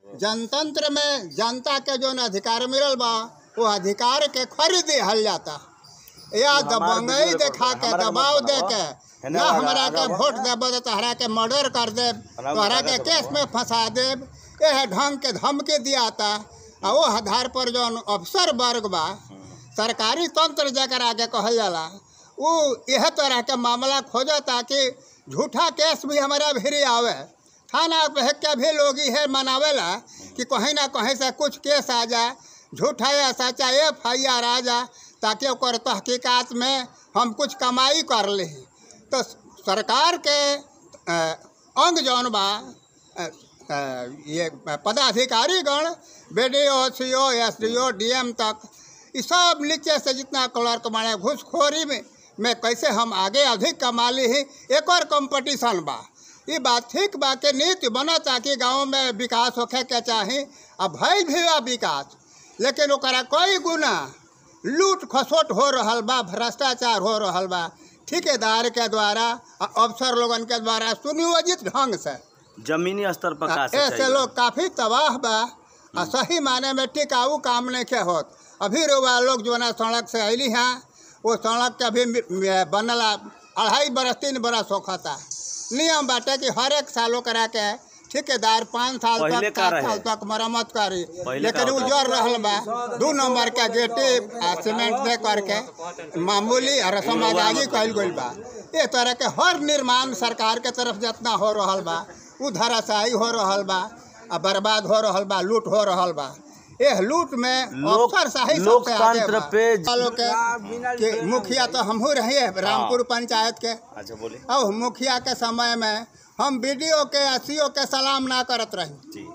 जनतंत्र में जनता के जो अधिकार मिलल बा वो अधिकार के खरीद हल जाता या दबंगई देखा के दबाव दे के ना हमरा के वोट देब तो तोहरा के मर्डर कर देब तोहरा के केस में फंसा देब यह ढंग के धमकी दियाता आ वो आधार पर जो अफसर वर्ग बा सरकारी तंत्र जकरा के कहल जाला वो यह तरह के मामला खोजता कि झूठा केस भी हमारा भिरी आवे थाना पे के भी लोग ये मनावेला कि कहीं ना कहीं से कुछ केस आ जाए झूठा या सच्चा एफ आई आर आ जाए ताकि ओकर तहकीकात में हम कुछ कमाई कर ली तो सरकार के अ, अंग जौन बा अ, अ, ये पदाधिकारीगण B D O C O S D O D M तक ये सब नीचे से जितना क्लर्क माने घूसखोरी में में कैसे हम आगे अधिक कमा ली ही एक और कंपटीशन बा ये बात ठीक बा के नीति बना ताकि गांव में विकास होखे के चाही अब भइल भी बा विकास लेकिन ओकरा कई गुना लूट खसोट हो रहल बा भ्रष्टाचार हो रहल बा ठेकेदार के द्वारा आ अफसर लोगन के द्वारा सुनियोजित ढंग से जमीनी स्तर पर का ऐसे सच्चाई लोग काफी तबाह बा आ सही माने में टिकाऊ काम नहीं के होत अभी रुआ लोग जो ना सड़क से अली हैं वो सड़क के अभी मि- मि- बनला अढ़ाई बरस तीन बरस होखता नियम बाटे कि हर एक सालों करा के ठेकेदार पाँच साल पहिले तक का सात रहे? साल तक मरम्मत करी पहिले लेकिन का वो होता? जर रहल बा दू नंबर के गेटी आ सीमेंट दे करके मामूली और समाजागी कहल गइल बा ये तरह के हर निर्माण सरकार के तरफ जितना हो रहल बा उ धराशायी हो रहल बा आ बर्बाद हो रहल बा लूट हो रहल बा एह लूट में लोक- अफसरशाही सबसे लोकतंत्र आगे बा। पे- सालों के के मुखिया तो हमहू रहिए रामपुर पंचायत के अच्छा बोले अब मुखिया के समय में हम बीडीओ के एसईओ के सलाम ना करत रही जी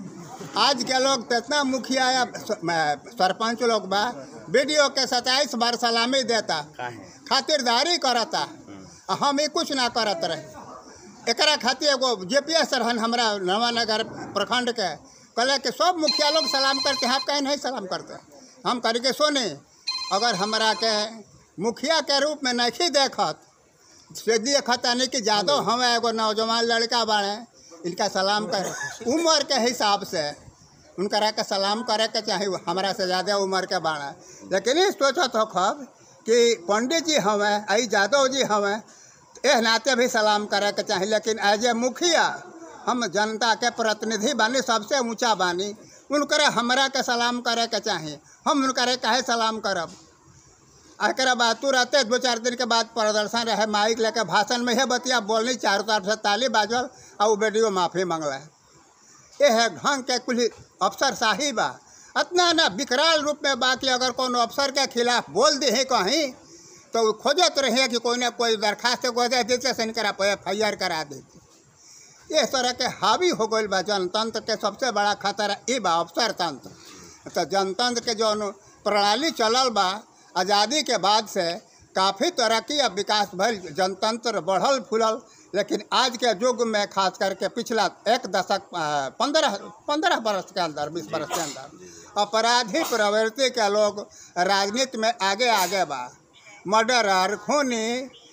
आज के लोग तो इतना मुखिया या स- म- सरपंच लोग बा बीडीओ के सत्ताईस बार सलामी देता का है खातिरदारी करता आ हम ही कुछ ना करत रही एकरा खातिर एगो जे पी एस रहन हमरा नवानगर प्रखंड के कहले कि सब मुखिया लोग सलाम करते हैं आप कहीं नहीं सलाम करते हम करके सोने अगर हमरा के मुखिया के रूप में नहीं देखत से देखत नहीं कि जादो हम एगो नौजवान लड़का बाड़े इनका सलाम कर उम्र के हिसाब से उनकरा के सलाम करे के चाही हमरा से ज़्यादा उम्र के बाड़ा लेकिन ई सोचत हो खब कि पंडित जी हमें आई यादव जी हमें एह नाते भी सलाम करे के चाही लेकिन एज ए मुखिया हम जनता के प्रतिनिधि बानी सबसे ऊंचा बानी उनकरे हमरा के सलाम करे के चाही हम उनकरे काहे सलाम करब एकरा बाद तुरंते दो चार दिन के बाद प्रदर्शन रहे माइक लेके भाषण में हे बतिया बोलनी चारों तरफ से ताली बाजल और वो वीडियो माफ़ी मंगला ये है ढंग के कुल अफसर शाही बा इतना ना विकराल रूप में बा कि अगर कोनो अफसर के खिलाफ बोल दे कहीं तो वो खोजत रहे कि कोई ना कोई दरखास्त को दे देते से इनकरा पे एफ आई आर करा देते इस तरह के हावी हो गई बा जनतंत्र के सबसे बड़ा खतरा ये बा अफसर तंत्र तो जनतंत्र के जो प्रणाली चलल बा आज़ादी के बाद से काफ़ी तरक्की और विकास भइल जनतंत्र बढ़ल फूलल लेकिन आज के युग में खास करके पिछला एक दशक पंद्रह पंद्रह बरस के अंदर बीस बरस के अंदर अपराधी प्रवृत्ति के लोग राजनीति में आगे आगे बा मर्डरर खूनी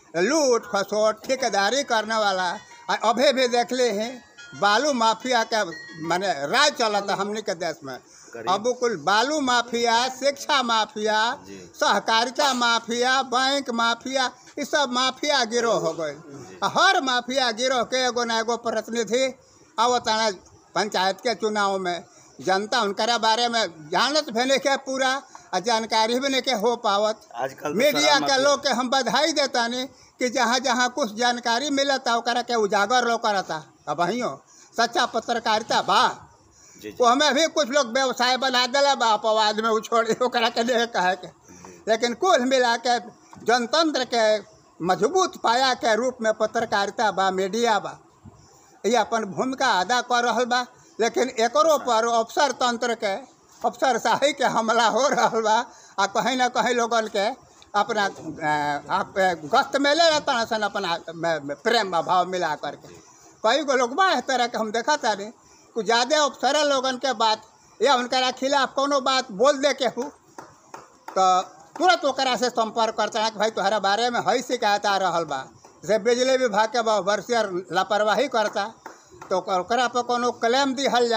लूट खसोट ठेकेदारी करने वाला आ अभी भी देख ले हैं बालू माफिया के माने राज चलता हमने के देश में अब कुल बालू माफिया शिक्षा माफिया जी। सहकारिता माफिया बैंक माफिया ये सब माफिया गिरोह हो गए हर माफिया गिरोह के एगो ना एगो प्रतिनिधि आवताना पंचायत के चुनाव में जनता उनकरा बारे में जानत भी नहीं के पूरा आ जानकारी भी नहीं के हो पावत आजकल तो मीडिया सारा के माफिया- लोग के हम बधाई देता नहीं कि जहाँ जहाँ कुछ जानकारी मिलता ओकरा के उजागर लो करता अब वहीं सच्चा पत्रकारिता बा जी जी वो हमें भी कुछ लोग व्यवसाय बना दिला बा अपवाद में उछोड़ी ओकरा के नहीं कहे के लेकिन कुल मिला के जनतंत्र के मजबूत पाया के रूप में पत्रकारिता बा मीडिया बा ये अपन भूमिका अदा कर रहल बा लेकिन एकरो पर अफसर तंत्र के अफसर शाही के हमला हो रहल बा आ कहीं ना कहीं लोगन के अपना अ, आप गस्त में ले रहता सन अपना में- में प्रेम भाव मिला करके कई गो लोग बा इस तरह के हम देखा तारे कुछ ज़्यादा अफसर लोगन के बात या उनकरा खिलाफ कोनो बात बोल दे के हूँ तो तुरंत ओकरा से संपर्क करता है कि भाई तुम्हारा बारे में हई शिकायत आ रहल बा जैसे बिजली विभाग के वर्षियर लापरवाही करता तो ओकर- ओकरा पर कोनो क्लेम दिहल जाओ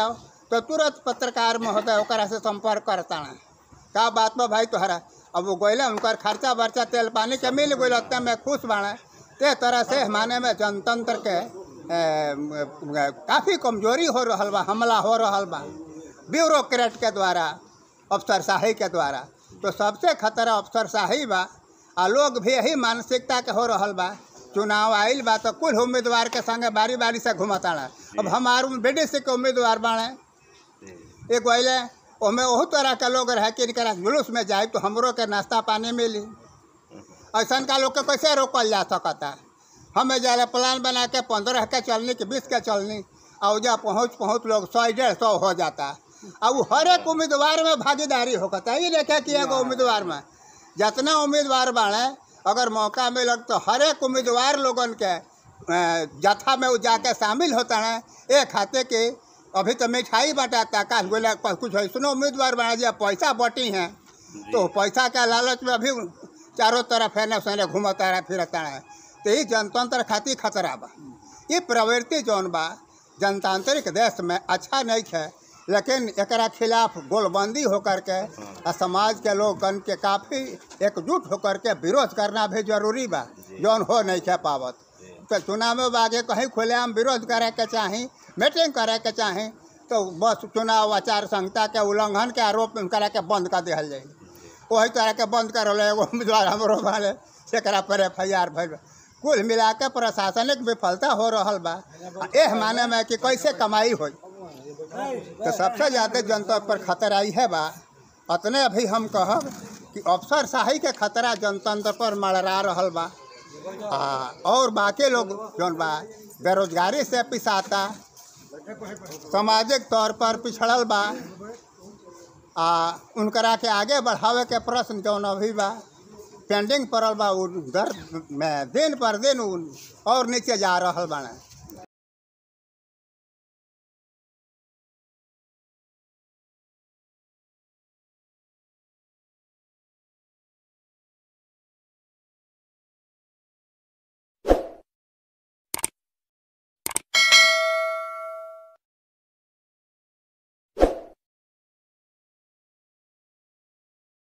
तो तुरंत पत्रकार महोदय ओकरा से संपर्क करता का बात बा भाई तोहरा अब वो गइले उनकर खर्चा वर्चा तेल पानी के मिल गइल उतना में खुश बाड़े ते तरह से माने में जनतंत्र के ए, म, काफ़ी कमजोरी हो रहल बा हमला हो रहल बा ब्यूरोक्रेट के द्वारा अफसरशाही के द्वारा तो सबसे खतरा अफसरशाही बा आ लोग भी यही मानसिकता के हो रहल बा चुनाव आइल बा तो कुल उम्मीदवार के संगे बारी बारी से घुमताड़ा अब हमार बी सी के उम्मीदवार बाड़े एगो अइले ओमे ओहू तरह के लोग रहे कि इनकरा जुलूस में जाए तो हमरो के नाश्ता पानी मिली ऐसा का लोग के कैसे रोकल जा सकता हमें जाए प्लान बना के पंद्रह के चलनी कि बीस के चलनी और जा पहुँच पहुँच लोग सौ डेढ़ सौ हो जाता अब हर एक उम्मीदवार में भागीदारी होता ये देखे कि एगो उम्मीदवार में जितना उम्मीदवार बाड़े अगर मौका मिलत तो हर एक उम्मीदवार लोगन के अ, जत्था में वो जाके शामिल होता है एक खाते के अभी तो मिठाई बटाता का बोला कुछ ऐसा उम्मीदवार बना दिया पैसा बटी हैं तो पैसा के लालच में अभी चारों तरफ है सैने घूमता रहा फिरता रहा तो ये जनतंत्र खातिर खतरा बा ये प्रवृत्ति जौन बा जनतांत्रिक देश में अच्छा नहीं है लेकिन एकरा खिलाफ गोलबंदी होकर के आ समाज के लोगन के काफ़ी एकजुट होकर के विरोध करना भी जरूरी बा जौन हो नहीं है पावत तो चुनाव में आगे कहीं खुलेआम विरोध करे के चाही मीटिंग करे के चाही तो बस चुनाव आचार संहिता के उल्लंघन के आरोप में करे के बंद कर दिहल जाई वही तरह के बंद कर एगो उम्मीदवार हमरो वाले सेकरा पर एफ आई आर भइल बा। कुल मिला के प्रशासनिक विफलता हो रहल बा आ एह माने में कि कैसे कमाई होई तो सबसे ज़्यादा जनता पर खतरा है बा अतने अभी हम कहब कि अफसर शाही के खतरा जनतंत्र पर मड़रा रहल बा आ, और बाकी लोग जौन बा बेरोजगारी से पिसाता सामाजिक तौर पर पिछड़ल बा आ उनकरा के आगे बढ़ावे के प्रश्न जौन अभी बा पेंडिंग पड़ल बा उ दर में दिन पर दिन उ और नीचे जा रहल बाड़े